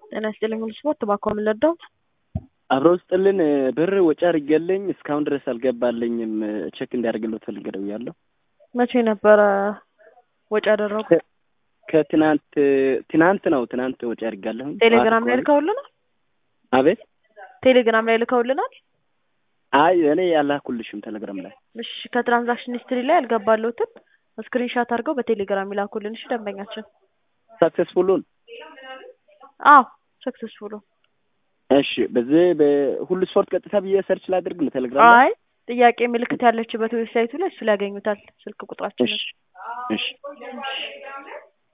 ጤና ይስጥልኝ ሁሉ ስፖርት እባክዎ ምን ልርዳዎት? አብረው ስጥልን ብር ወጪ አድርጌልኝ እስካሁን ድረስ አልገባልኝም። ቼክ እንዲያደርግልዎት ፈልጌ ደውያለሁ። መቼ ነበረ ወጪ ያደረጉት? ከትናንት ትናንት ነው ትናንት ወጪ አድርጋለሁ። ቴሌግራም ላይ ልከውልናል? አቤት ቴሌግራም ላይ ልከውልናል? አይ እኔ ያላኩልሽም ቴሌግራም ላይ እሺ ከትራንዛክሽን ሂስትሪ ላይ ያልገባለሁትን ስክሪንሻት አድርገው በቴሌግራም ይላኩልን። እሺ ደንበኛችን ሰክሰስፉሉን አዎ ሰክሰስፉሉ እሺ በዚህ በሁሉ ስፖርት ቀጥታ ብዬ ሰርች ላድርግ ነው ቴሌግራም ላይ አይ ጥያቄ ምልክት ያለችበት ዌብሳይቱ ላይ እሱ ላይ ያገኙታል ስልክ ቁጥራችን እሺ እሺ